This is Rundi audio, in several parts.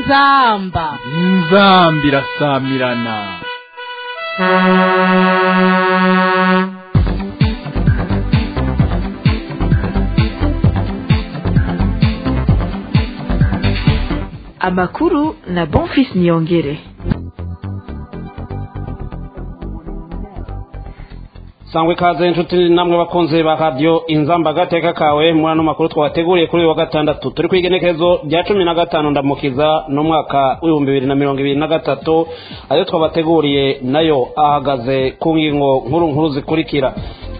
inzamba inzamba irasamirana amakuru na bonfis niyongere sangwe ikaze inshuti namwe bakunze ba radiyo inzamba agateka kawe muri ano makuru twabateguriye kuri uyu wa gatandatu turi ku igenekerezo rya cumi na gatanu ndamukiza n'umwaka w'ibihumbi bibiri na mirongo ibiri na gatatu ayo twabateguriye nayo ahagaze ku ngingo nkuru nkuru zikurikira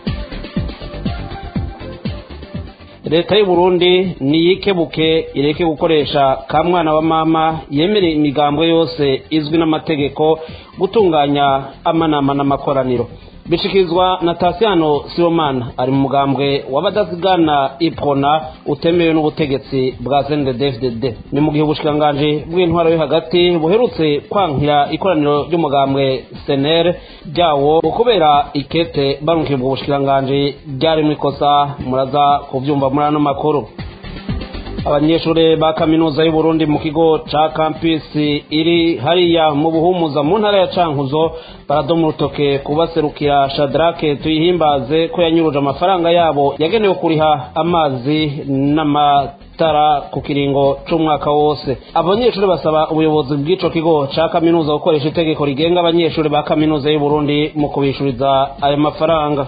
leta y'u Burundi niyikebuke ireke gukoresha ka mwana wa mama yemereye imigambwe yose izwi n'amategeko gutunganya amanama n'amakoraniro bishikirizwa na tasiyano sibomana ari mu mugambwe w'abadasigana iprona utemewe n'ubutegetsi bwa cndfdd ni mu gihe ubushikiranganji bw'intwaro yo hagati buherutse kwankira ikoraniro ry'umugambwe senere ryawo kubera ikete barunkiye ubwo bushikiranganji ryarimo ikosa muraza kubyumva muri ano makuru abanyeshuri ba kaminuza y'u Burundi mu kigo ca campus iri hariya mu buhumuza mu ntara ya cankuzo baradoma urutoke kubaserukira shadrake tuyihimbaze ko yanyuruje amafaranga yabo yagenewe kuriha amazi n'amatara ku kiringo c'umwaka wose abanyeshuri basaba ubuyobozi bw'ico kigo ca kaminuza gukoresha itegeko rigenga abanyeshuri ba kaminuza y'u Burundi mu kubishuriza ayo mafaranga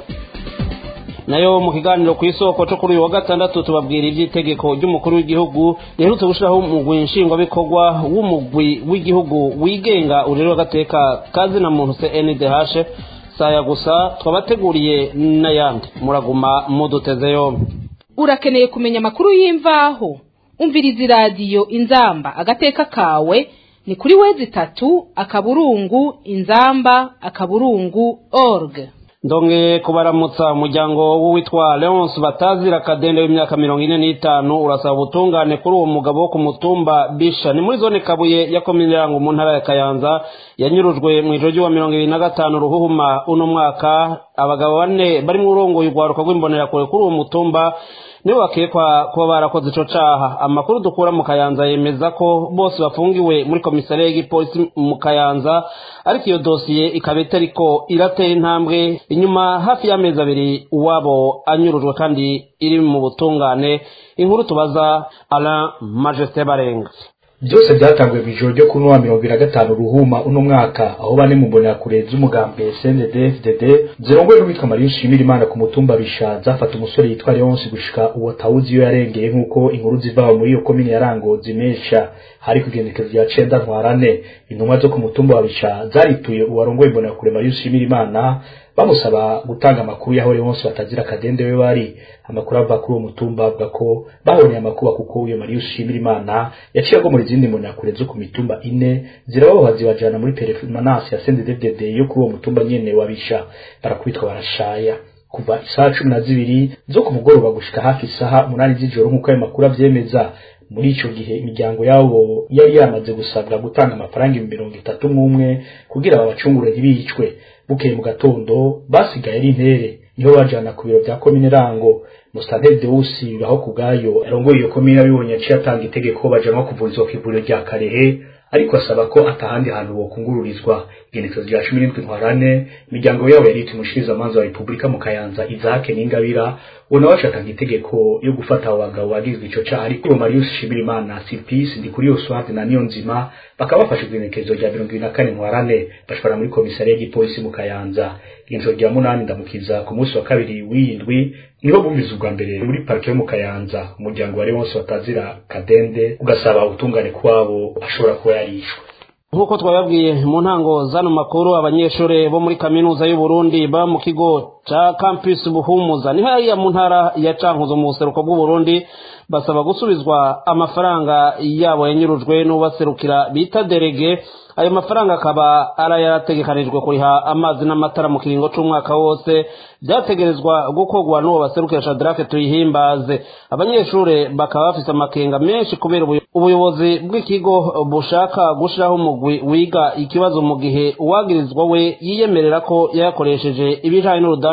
nayo mu kiganiro ku isoko cyo kuri uyu wa gatandatu tubabwira iby'itegeko ry'umukuru w'igihugu riherutse gushyiraho umugwi nshingwabikorwa w'umugwi w'igihugu wigenga urero agateka kazina muntu cndh saya gusa twabateguriye n'ayandi muraguma muduteze yombi urakeneye kumenya amakuru y'imvaho umviriza iradiyo inzamba agateka kawe ni kuri wezi itatu akaburungu inzamba akaburungu org ndonge kubaramutsa umuryango w'uwitwa leonce batazira kadende w'imyaka mirongo ine n'itanu urasaba ubutungane kuri uwo mugabo wo ku mutumba bisha ni muri zone kabuye ya komine yango mu ntara ya kayanza yanyurujwe mu ijoro ry'uwa mirongo ibiri na gatanu ruhuhuma uno mwaka abagabo bane bari mu urongoye urwaruka rw'imbonerakure kuri uwo mutumba nibo bakekwa kuba barakoze ico caha amakuru dukura mu kayanza yemeza ko bose bafungiwe muri komisariya y'igipolisi mu kayanza ariko iyo dosiye ikaba itariko iratera intambwe inyuma hafi y'amezi abiri uwabo anyurujwe kandi iri mu butungane inkuru tubaza alain majesté barenga byose byatanguye mu ijoro ryo kuri wa mirongo ibiri na gatanu ruhuma uno mwaka aho bane mu mbonerakure z'umugambi cndfdd zirongoye n'uwitwa mariya ushimira imana ku mutumba bisha zafata umusore yitwa leonce gushika uwo tawuzi iyo yarengeye nk'uko inkuru ziva muri iyo komine ya rango zimesha hari kugendekeza rya cenda ntwarane intumwa zo ku mutumba wa bisha zarituye uwarongoye imbonerakure mariya ushimira imana bamusaba gutanga amakuru yaho leonce batazira kadende we bari amakuru ava kuri uwo mutumba avuga ko baboneye amakuba kuko uyo mariya ushimira imana yaciye agomora izindi mbonerakure zo ku mitumba ine zirababoha zibajana muri peremanasi ya cndfdd yo kuri uwo mutumba nyene wabisha barakubitwa barashaya kuva isaha cumi na zibiri zo ku mugoroba gushika hafi isaha umunani z'ijoro nk'uko ayo makuru avyemeza muri ico gihe imiryango yabo yari yamaze gusabwa gutanga amafaranga ibihumbi mirongo itatu n'umwe kugira babacungure ntibicwe bukeye mu gatondo basigaye ari intere niho bajana ku biro vya komine rango musitanteri deusi bibaho ku bwayo arongoye iyo komine abibonye yaciye atanga itegeko bajanwa kuvurizwa ku ivuriro rya karehe ariko asaba ko atahandi hantu bokungururizwa igenekezo rya cumi n'indwi ntwarane imiryango yabo yari umushikiriza amanza wa repubulika mu kayanza izake n'ingabira uwo nawe acatanga itegeko yo gufata abo bagabo bagizwe ico caha ariko uwo marius shimirimana sipisi ndi kuri yoswate na niyo nzima bakaba bafashe igenekezo rya mirongo ibiri na kane ntwarane bashobora muri komisariya y'igipolisi mu kayanza ijoro rya munani ndamukiza ku munsi wa kabiri w'iyindwi niho bumviza ubwa mbere muri parike yo mu kayanza umuryango wari wose batazira kadende ugasaba ubutungane kwabo ashobora kuba yarishwe nk'uko twababwiye mu ntango z'ano makuru abanyeshuri bo muri kaminuza y'u Burundi ba mu kigo ca campus buhumuza ni hariya mu ntara ya cankuzo mu buseruko bw'u Burundi basaba gusubizwa amafaranga yabo yanyurujwe n'ubaserukira bita derege ayo mafaranga akaba ari yarategekanijwe kuriha amazi n'amatara mu kiringo c'umwaka wose byategerezwa gukorwa n'uwo baserukira shadrake tuyihimbaze abanyeshuri bakaba bafise amakenga menshi kubera ubuyobozi bw'ikigo bushaka gushiraho umugwi wiga ikibazo mu gihe uwagirizwa we yiyemerera ko yayakoresheje ibijanye n'urudanda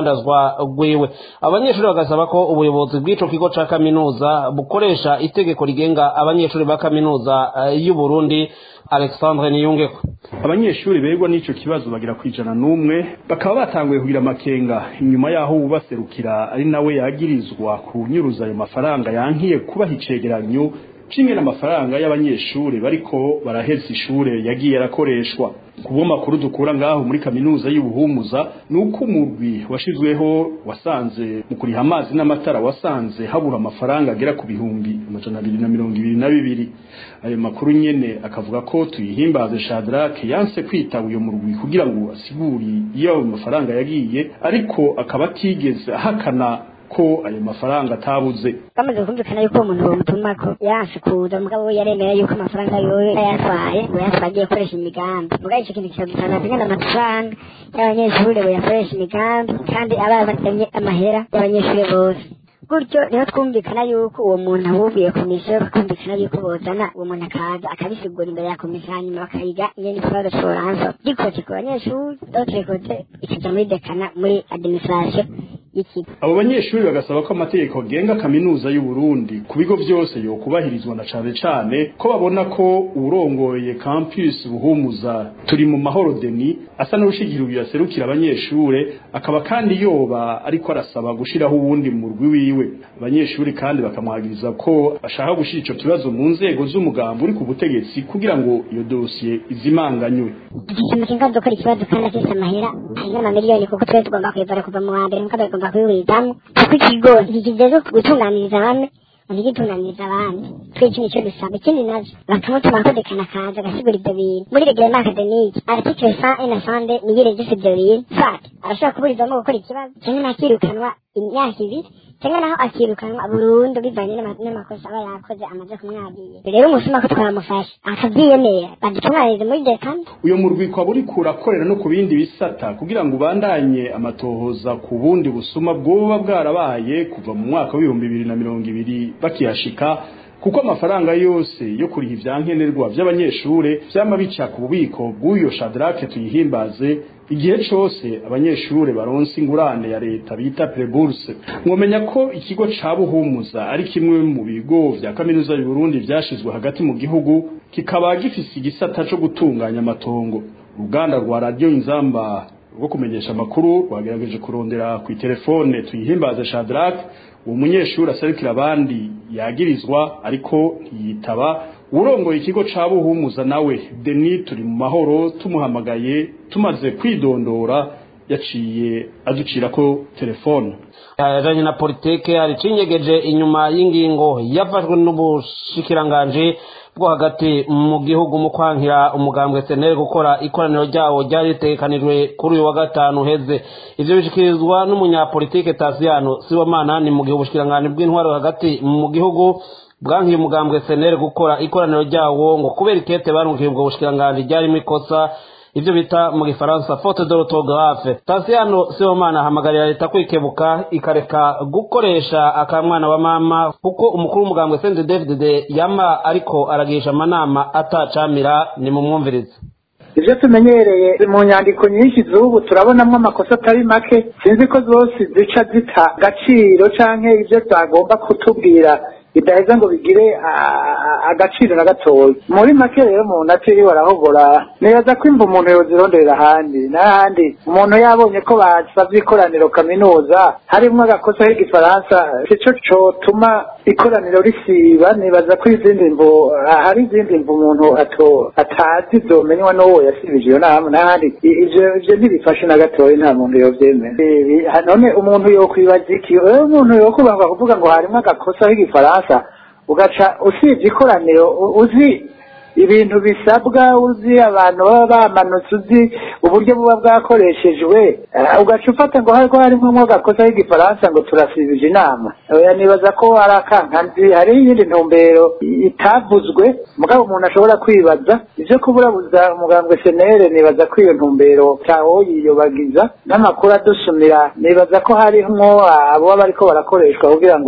rudandazwa rwiwe abanyeshuri bagasaba ko ubuyobozi bw'ico kigo ca kaminuza bukoresha itegeko rigenga abanyeshuri ba kaminuza eh, y'u Burundi Alexandre Niyungeko abanyeshuri begwa n'ico kibazo bagira kwijana n'umwe bakaba batanguye kugira amakenga inyuma yaho ubaserukira ari nawe yagirizwa kunyuruza ayo mafaranga yankiye kubaha icegeranyo cimwe n'amafaranga y'abanyeshuri bariko baraheza ishure yagiye arakoreshwa kubo makuru dukura ngaho muri kaminuza y'ubuhumuza nuko umurwi washizweho wasanze mu kuriha amazi n'amatara wasanze habura amafaranga agera ku bihumbi amajana abiri na mirongo ibiri na bibiri ayo makuru nyene akavuga ko tuyihimbaze Shadrake yanse kwitaba uyo murwi kugira ngo asiguri iyo ayo mafaranga yagiye ariko akaba atigeze ahakana ko ayo mafaranga atabuze bamaze kumvikana yuko uwo muntu bamutumako yanse kuza mugabo we yaremera yuko amafaranga yowe yayatwaye ngo yatwaye agiye gukoresha imigambi mugabo ico kintu kikadutana zimwe n'amafaranga y'abanyeshuri bayakoresha imigambi kandi aba batemye amahera y'abanyeshuri bose gutyo niho twumvikana yuko uwo muntu ahubiye komisiyo bakumvikana yuko bozana uwo muntu akaza akabisigura imbere ya komisiyo hanyuma bakayiga ingene ikibazo coranza gikote ku banyeshuri d'autre côté ikaja muri dekana muri administration y'ikigo abo banyeshuri bagasaba ko amategeko agenga kaminuza y'u Burundi ku bigo byose yokubahirizwa na cane cane ko babona ko urongoye campus buhumuza turi mu mahoro deni asa n'urushigiro yaserukira abanyeshure akaba kandi yoba ariko arasaba gushiraho uwundi mu rwi wiwe abanyeshuri kandi bakamwagiriza ko ashaka gushira ico kibazo mu nzego z'umugambo uri ku butegetsi kugira ngo iyo dosiye izimanganywe ikintu kinga dukora ikibazo kandi afise amahera arenga amamiliyoni kuko twese tugomba kuyivara kuva mu wa mbere mukabe tugomba kuyiwirizamo kuko ikigo ntikigeze gutunganiriza bamwe ntigitunganiriza abandi twese nicyo dusaba ikindi navyo bakamutuma kodekana akaza agasigura ivyo bintu muri reglement academique article 100 et 102 niyo regise ivyo bintu fat arashobora kuburizwamo gukora ikibazo cyangwa nakirukanwa imyaka ibiri cyangwa naho akirukanwa burundu bivanye n'ama- n'amakosa aba yakoze amaze kumwagiye rero umusuma ko twamufasha akavyiyemera badutunganirize muri dekana uyo murwi kwa buri kurakorera no ku bindi bisata kugira ngo ubandanye amatohoza ku bundi busuma bwoba bwarabaye kuva mu mwaka w'ibihumbi bibiri na mirongo ibiri bakihashika kuko amafaranga yose yo kuriha ivyankenerwa vy'abanyeshure vyama bica ku bubiko bw'uyo shadrake tuyihimbaze igihe cose abanyeshure baronse ingurane ya leta bita preburse mwomenya ko ikigo ca buhumuza ari kimwe mu bigo vya kaminuza y'u Burundi vyashizwe hagati mu gihugu kikaba gifise igisata co gutunganya amatongo uruganda rwa radio inzamba rwo kumenyesha amakuru rwagerageje kurondera ku telefone tuyihimbaze Shadrack uwo munyeshuri aserukira abandi yagirizwa ariko ntiyitaba urongoye ikigo ca buhumuza nawe Denis turi mu mahoro tumuhamagaye tumaze kwidondora yaciye aducira ko telefone yajanye na politike hari cinyegeje inyuma y'ingingo yafashwe n'ubushikiranganje bwo hagati mu gihugu mu kwankira umugambwe senere gukora ikoraniro ryawo ryari ritegekanijwe kuri uyu wa gatanu uheze ivyo bishikirizwa n'umunyapolitike tasiyano sibomana ni mu gihe ubushikiranganje bw'intwaro hagati mu gihugu bwankiye umugambwe senere gukora ikoraniro ryawo ngo kubera ikete barungiye ubwo bushikiranganje ryarimo ikosa ivyo bita mu gifaransa faute d'orthographe Tasiano Sibomana ahamagarira leta kwikebuka ikareka gukoresha akamwana wa mama kuko umukuru w'umugambwe Sende David yama ariko aragisha amanama atacamira ni mu mwumvirize ivyo tumenyereye mu nyandiko nyinshi z'ubu turabonamwo amakosa atari make sinzi ko zose zica zita agaciro canke ivyo zagomba kutubwira bidaheza ngo bigire a- a- agaciro na gatoya muri make rero umuntu atiriwe arahogora nibaza ko imva umuntu yozironderera ahandi n'ahandi umuntu yabonye ko basavye ikoraniro kaminuza harimwo agakosa k'igifaransa sico cotuma ikoraniro risiba nibaza ko izindi mvu ah, hari izindi mvu umuntu ato atazi zomenywa n'uwo yasibije iyo nama n'ahandi I- ivyo ivyo ntibifashe na gatoya nta muntu yovyemera Ibi- ha- none umuntu yokwibaza iki Eh, umuntu yokubanga kuvuga ngo harimwo agakosa k'igifaransa ugaca usibye ikoraniro u- uzi ibintu bisabwa uzi abantu baba bamanutse uzi uburyo buba bwakoreshejwe eh, ugaca ufata ngo hariko harimwo agakosa k'igifaransa ngo turasibije inama oya nibaza ko ari akankanzi hariho iyindi ntumbero itavuzwe mugabo umuntu ashobora kwibaza ivyo kuburabuza umugambwe senere nibaza ko iyo ntumbero cyawo yiyobagiza n'amakuru adusumira nibaza ko harimwo abo baba bariko barakoreshwa kugira ngo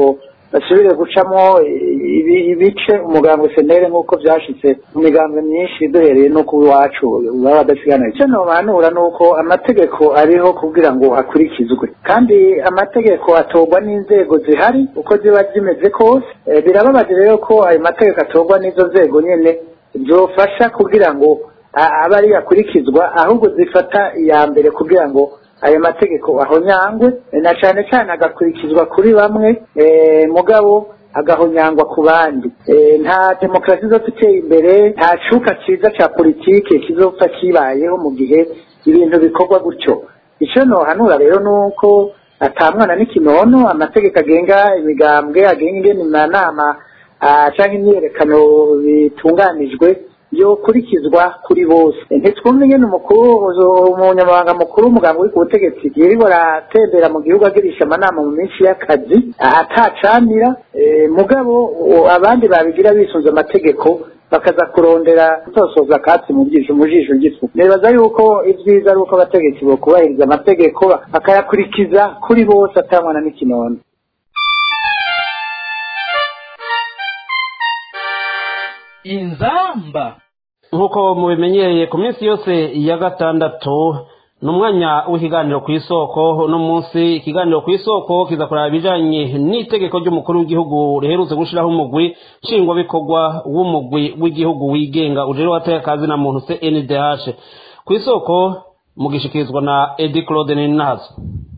basubire gucamo ibi- ibice umugambwe senere nk'uko byashitse mu migambwe myinshi duhereye no ku iwacu baba badasigana icyo nobanura ni uko amategeko ariho kugira ngo akurikizwe kandi amategeko atorwa n'inzego zihari uko ziba zimeze kose Eh, birababaje rero ko ayo mategeko atorwa n'izo nzego nyene zofasha kugira ngo a- abe ari akurikizwa ahubwo zifata iya mbere kugira ngo ayo mategeko ahonyangwe eh, na cane cane agakurikizwa kuri bamwe eh, mugabo agahonyangwa ku bandi Eh, nta demokarasi izopfa iteye imbere nta cuka ciza ca politike kizopfa kibayeho mu gihe ibintu bikorwa gutyo ico nohanura rero ni uko ata mwana n'ikinono amategeko agenga imigambwe agenga ingene amanama ah, canke imyiyerekano bitunganijwe yokurikizwa kuri bose ntitwumve ingene umukuru umunyamabanga mukuru w'umuganga uri ku butegetsi yirirwa aratembera mu gihugu agirisha amanama mu minsi y'akazi atacanira eh, mugabo o- abandi babigira bisunze amategeko bakaza kurondera gutosoza akatsi mu jisho mu jisho ry'ifu nibaza yuko ibyiza ari uko abategetsi bokubahiriza amategeko bakayakurikiza kuri bose atamwana n'ikinono inzamba nk'uko mubimenyereye ku minsi yose ya gatandatu ni umwanya w'ikiganiro ku isoko uno munsi ikiganiro ku isoko kiza kureba ibijanye n'itegeko ry'umukuru w'igihugu riherutse gushiraho umugwi nshingwabikorwa w'umugwi w'igihugu wigenga ujejwe abatekazi na muntu cndh ku isoko mugishikirizwa na edi claude ninazo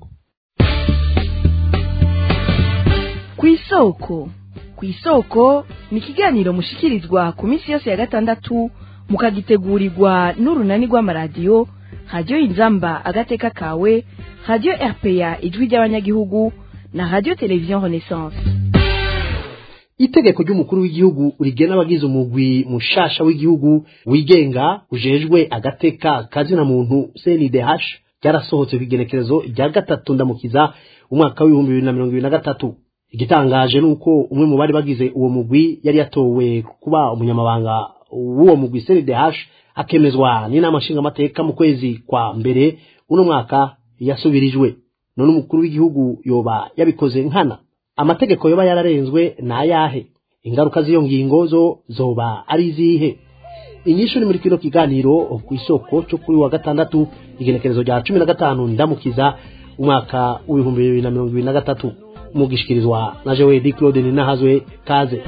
ku isoko ku isoko ni ikiganiro mushikirizwa ku minsi yose ya gatandatu mukagitegurirwa n'urunani rw'amaradiyo radiyo inzamba agateka kawe radiyo rpa ijwi ry'abanyagihugu na radiyo televiziyo renaissance itegeko ry'umukuru w'igihugu rigena abagize umugwi mushasha w'igihugu wigenga ujejwe agateka kazina muntu CNDH ryarasohotse ku igenekerezo rya gatatu ndamukiza umwaka w'ibihumbi bibiri na mirongo ibiri na gatatu igitangaje ni uko umwe mu bari bagize uwo mugwi yari yatowe kuba umunyamabanga w'uwo mugwi CNDH akemezwa n'inama nshingamateka mu kwezi kwa mbere uno mwaka yasubirijwe none umukuru w'igihugu yoba yabikoze nkana amategeko yoba yararenzwe ni ayahe ingaruka z'iyo ngingo zo zoba ari izihe inyishu ni muri kino kiganiro ku isoko cyo kuri wa gatandatu igenekerezo rya cumi na gatanu ndamukiza umwaka w'ibihumbi bibiri na mirongo ibiri na gatatu mugishikirizwa na jewe di claude ninahazwe kaze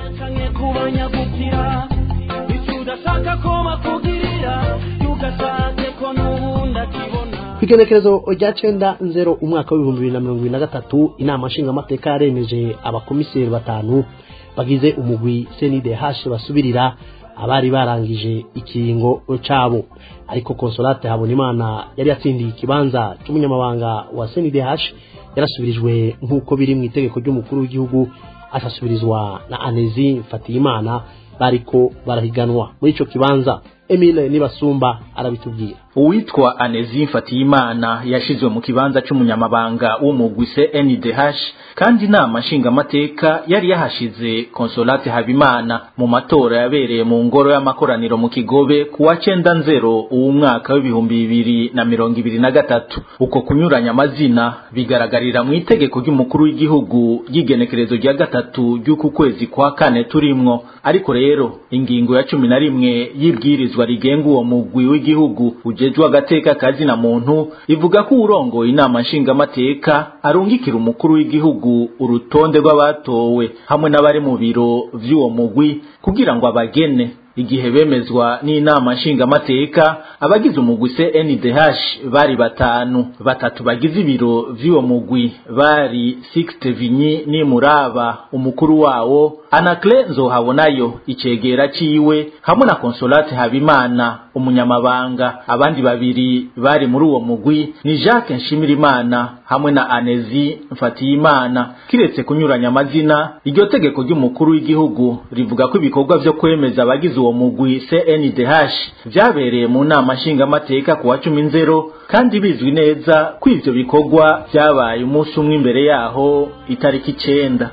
ku igenekerezo rya cenda nzero umwaka w'ibihumbi bibiri na mirongo ibiri na gatatu inama nshingamateka yaremeje abakomiseri batanu bagize umugwi CNDH basubirira abari barangije ikiringo cabo ariko consolate habonimana yari yatsindiye ikibanza c'umunyamabanga wa CNDH yarasubirijwe nk'uko biri mu itegeko ry'umukuru w'igihugu asasubirizwa na Anezi Fatiyimana bariko barahiganwa muri ico kibanza Emile Nibasumba arabitubwira uwitwa Anezi Mfatiyimana yashizwe mu kibanza c'umunyamabanga w'umugwi CNDH kandi inama nshingamateka yari yahashize Consolate Habimana mu matora yabereye mu ngoro y'amakoraniro mu Kigobe ku wa cenda nzero uwu mwaka w'ibihumbi bibiri na mirongo ibiri na gatatu uko kunyuranya amazina bigaragarira mu itegeko ry'umukuru w'igihugu ry'igenekerezo rya gatatu ry'uku kwezi kwa kane turimwo ariko rero ingingo ya cumi na rimwe y'ibwirizwa rigenga uwo mugwi w'igihugu ujejwe agateka kazina muntu ivuga ko urongoye inama nshingamateka arungikira umukuru w'igihugu urutonde rw'abatowe hamwe n'abari mu biro vy'uwo mugwi kugira ngo abagene igihe bemezwa n'inama nshingamateka abagize umugwi CNDH bari batanu batatu bagize ibiro vy'uwo mugwi bari Sixte Vinyi ni Muraba umukuru wawo Anacle Nzohabonayo icegera ciwe hamwe na Consolate Habimana umunyamabanga abandi babiri bari muri uwo mugwi ni Jacques Nshimirimana hamwe na Anezi Mfatiyimana kiretse kunyuranya amazina iryo tegeko ry'umukuru w'igihugu rivuga ko ibikorwa vyo kwemeza abagize uwo mugwi CNDH vyabereye mu nama nshingamateka ku wa cumi nzero kandi bizwi neza ko ivyo bikorwa vyabaye umunsi umwe imbere yaho itariki icenda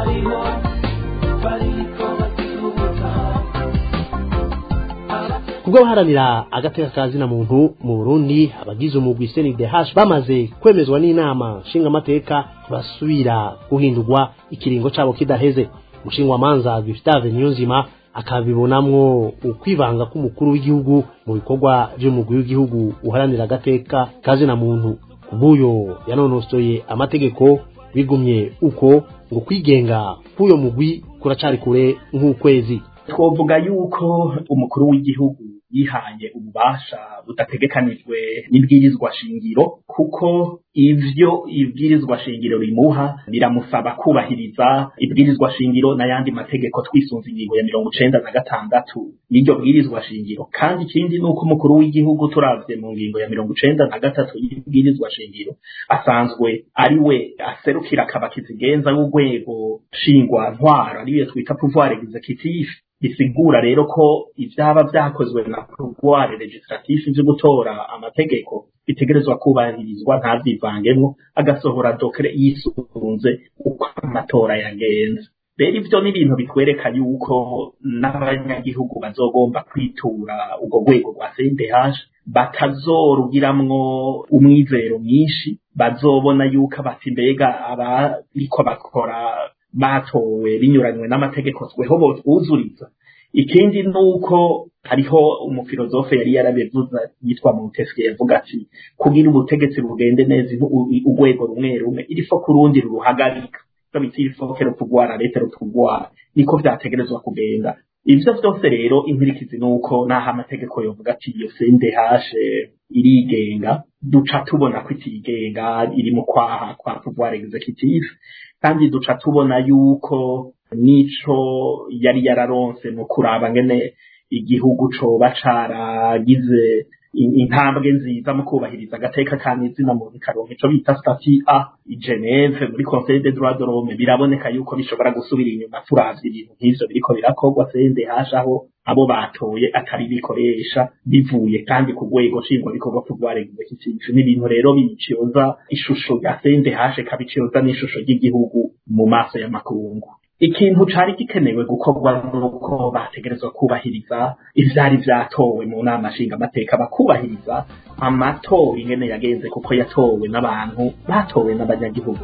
ku kubw'abaharanira agateka ka zina muntu mu burundi abagize umugwi cndh bamaze kwemezwa n'inama nshingamateka basubira guhindurwa ikiringo cabo kidaheze umushingwamanza gustave niyonzima akabibonamwo ukwivanga k'umukuru w'igihugu mu bikorwa vy'umugwi w'igihugu uharanira agateka ka zina muntu kubuyo yanonosoye amategeko bigumye uko ngo kwigenga k'uyo mugwi kuracari kure nk'ukwezi twovuga yuko umukuru w'igihugu yihaye ububasha budategekanijwe n'ibwirizwa shingiro kuko ivyo ibwirizwa shingiro rimuha biramusaba kubahiriza ibwirizwa shingiro n'ayandi mategeko twisunze ingingo ya mirongo icenda na gatandatu y'iryo bwirizwa shingiro kandi ikindi ni uko umukuru w'igihugu turavye mu ngingo ya mirongo icenda na gatatu y'ibwirizwa shingiro asanzwe ari we aserukira akabakizigenza w'urwego shingwa ntwara ariyo twita pouvoir executif bisigura rero ko ivyaba vyakozwe na pouvoir legislatif vyo gutora amategeko bitegerezwa kubahirizwa ntavyivangemwo agasohora dokere yisunze uko amatora yagenze rero ivyo ni ibintu bitwereka yuko n'abanyagihugu bazogomba kwitura urwo rwego rwa CNDH batazorugiramwo umwizero mwinshi bazobona yuko bati mbega abariko bakora batowe binyuranywe n'amategeko tweho botwuzuriza ikindi nuko hariho umufilozofe yari yarabivuze yitwa Montesquieu yavuga ati kugira ubutegetsi bugende neza urwego rumwe rumwe irifo kurundi ruruhagarika so biti irifo kero kugwara leta rutugwara niko vyategerezwa kugenda ivyo vyose rero inkurikizi nuko naho amategeko yovuga ati iyo CNDH irigenga duca tubona ko itigenga iri mu kwaha kwa pouvoir executif kandi duca tubona yuko nico yari yararonse mu kuraba ngene igihugu coba caragize intambwe nziza mu kubahiriza agateka ka izina mu karongo ico bita stati a i Geneve muri Conseil des droits de l'homme biraboneka yuko bishobora gusubira inyuma turavye ibintu nk'ivyo biriko birakorwa CNDH aho abo batoye atari bikoresha bivuye kandi ku rwego nshingwa bikorwa pouvoir executif n'ibintu rero biciyoza ishusho ya CNDH kabiciyoza n'ishusho ry'igihugu mu maso y'amakungu ikintu cari gikenewe gukorwa nuko bategerezwa kubahiriza ivyari vyatowe mu nama nshingamateka bakubahiriza amatora ingene yagenze kuko yatowe n'abantu batowe n'abanyagihugu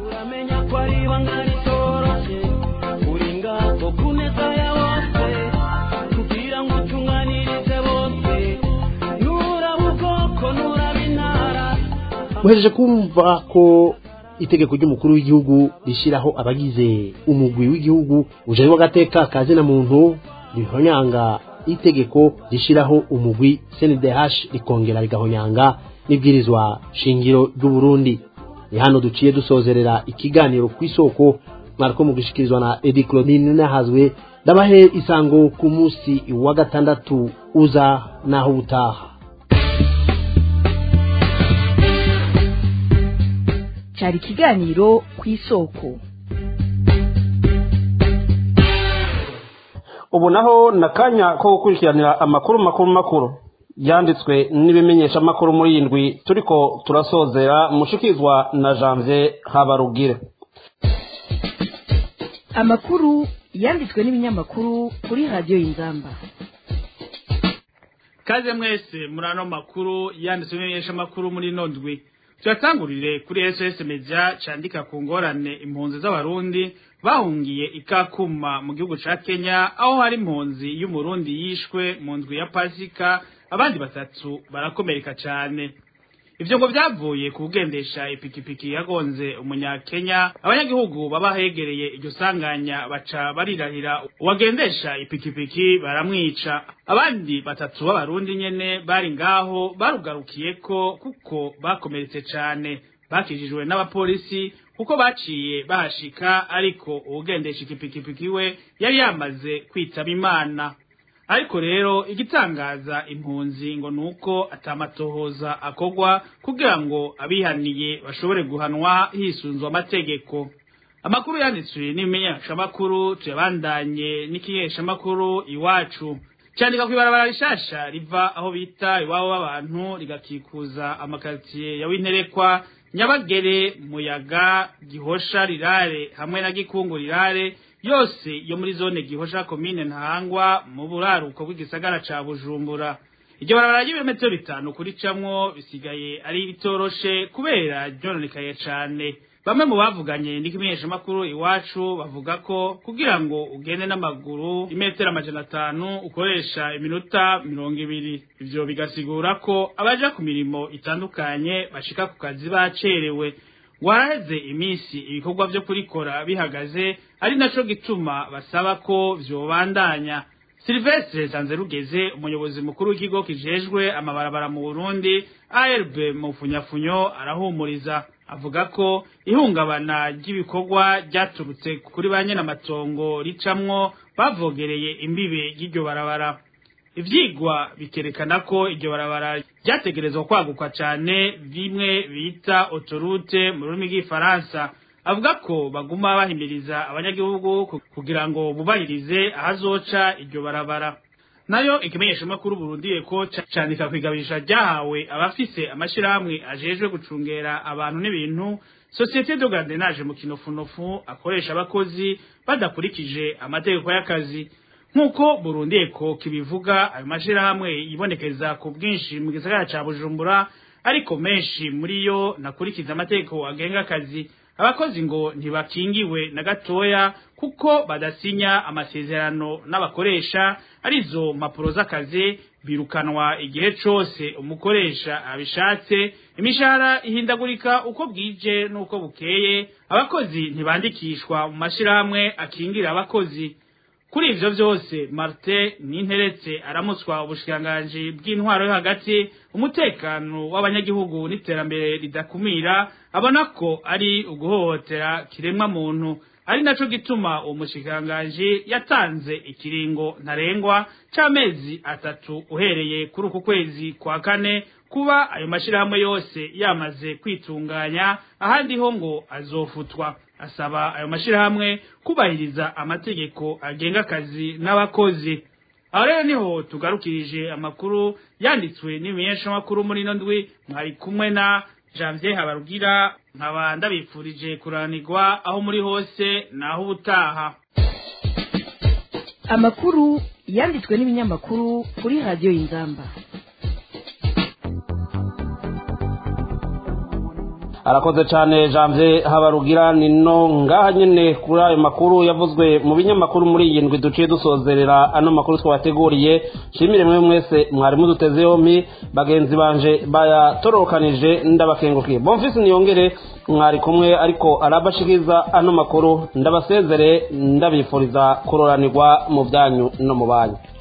muhejeje kumva ko itegeko ry'umukuru w'igihugu rishyiraho abagize umugwi w'igihugu ujejwe agateka ka zina muntu rihonyanga itegeko rishyiraho umugwi CNDH rikongera rigahonyanga n'ibwirizwa shingiro ry'u Burundi ni hano duciye dusozerera ikiganiro ku isoko mwariko mugishikirizwa na Edi Claudine nahazwe ndabahe isango ku munsi wa gatandatu uza naho ubutaha cyari ikiganiro ku isoko ubu naho ni akanya ko gukurikiranira amakuru makuru makuru yanditswe n'ibimenyesha amakuru muri iyi ndwi turiko turasozera mushikirizwa na janvier habarugire amakuru yanditswe n'ibinyamakuru kuri radiyo y'inzamba kaze mwese muri ano makuru yanditswe n'ibimenyesha amakuru muri ino ndwi turatangurire kuri ss media candika ku ngorane impunzi z'abarundi bahungiye ikakuma mu gihugu ca kenya aho hari impunzi y'umurundi yishwe mu ndwi ya pasika abandi batatu barakomereka cane ivyo ngo vyavuye ku kugendesha ipikipiki yagonze umunyakenya abanyagihugu baba hegereye iryo sanganya baca barirahira uwagendesha ipikipiki baramwica abandi batatu b'abarundi nyene bari ngaho barugarukiyeko kuko bakomeretse cane bakijijwe n'abapolisi kuko baciye bahashika ariko uwugendesha ikipikipiki we yari yamaze kwitaba imana ariko rero igitangaza impunzi ngo nuko atamatohoza akogwa kugira ngo abihaniye bashobore guhanwa hisunzwe amategeko amakuru yanditswe n'ibimenyeshamakuru tuyabandanye n'ikimenyeshamakuru iwacu cyandika kw'ibarabara rishasha riva aho bita iwabo w'abantu rigakikuza amakaritsiye ya winterekwa nyabagere muyaga gihosha rirare hamwe na gikungu rirare yose yo muri zone gihosha komine ntahangwa mu buraruko bw'igisagara ca bujumbura iryo barabara ry'ibirometero bitanu kuricamwo bisigaye ari bitoroshe kubera ryononekaye cane bamwe mu bavuganye n'ikimenyeshamakuru iwacu bavuga ko kugira ngo ugende n'amaguru imetero amajana atanu ukoresha iminota mirongo ibiri ivyo bigasigura ko abaja ku mirimo itandukanye bashika ku kazi bacerewe waraheze iminsi ibikorwa vyo kurikora bihagaze ari naco gituma basaba ko vyobandanya Silvestre Zanzerugeze umuyobozi mukuru w'ikigo kijejwe amabarabara mu Burundi ARB mu funyafunyo arahumuriza avuga ko ihungabana ry'ibikorwa ryaturutse kuri ba amatongo ricamwo bavogereye imbibe y'iryo barabara ivyigwa bikerekana ko iryo barabara ryategerezwa kwaguka cane bimwe bita autoroute mu rurimi rw'ifaransa avuga ko baguma bahimiriza abanyagihugu kugira ngo bubahirize ahazoca iryo barabara nayo ikimenyeshamakuru Burundi ko candika kwigabisha ryahawe abafise amashirahamwe ajejwe gucungera abantu n'ibintu Societe de Gardenage mu kinofunofu akoresha abakozi badakurikije amategeko y'akazi nk'uko Burundi eko kibivuga ayo mashirahamwe yibonekeza ku bwinshi mu gisagara ca Bujumbura ariko menshi muri yo nakurikiza amategeko agenga akazi abakozi ngo ntibakingiwe na gatoya kuko badasinya amasezerano n'abakoresha arizo mpapuro z'akazi birukanwa igihe cose umukoresha abishatse imishahara ihindagurika uko bwije n'uko bukeye abakozi ntibandikishwa mu mashirahamwe akingira abakozi kuri ivyo vyose Martin Ninteretse aramutswa ubushikiranganji bw'intwaro yo hagati umutekano w'abanyagihugu n'iterambere ridakumira abona ko ari uguhohotera kiremwa muntu ari naco gituma uwo mushikiranganji yatanze ikiringo ntarengwa c'amezi atatu uhereye kuri uku kwezi kwa kane kuba ayo mashirahamwe yose yamaze kwitunganya ahandi ho ngo azofutwa asaba ayo mashirahamwe kubahiriza amategeko agenga akazi n'abakozi aho rero niho tugarukirije amakuru yanditswe n'ibimenyeshamakuru muri ino ndwi mwari kumwe na janvier habarugira nkaba ndabifurije kuranirwa aho muri hose naho ubutaha amakuru yanditswe n'ibinyamakuru kuri radiyo y'inzamba arakoze cyane janvier habarugira ni no ngaha nyine kuri ayo makuru yavuzwe mu binyamakuru muri iyi ndwi duciye dusozerera ano makuru twabateguriye nshimire mwe mwese mwari muduteze yombi bagenzi banje bayatorokanije ndabakengukiye bonfisi niyongere mwari kumwe ariko arabashikiriza ano makuru ndabasezere ndabifuriza kuroranirwa mu byanyu no mu banyu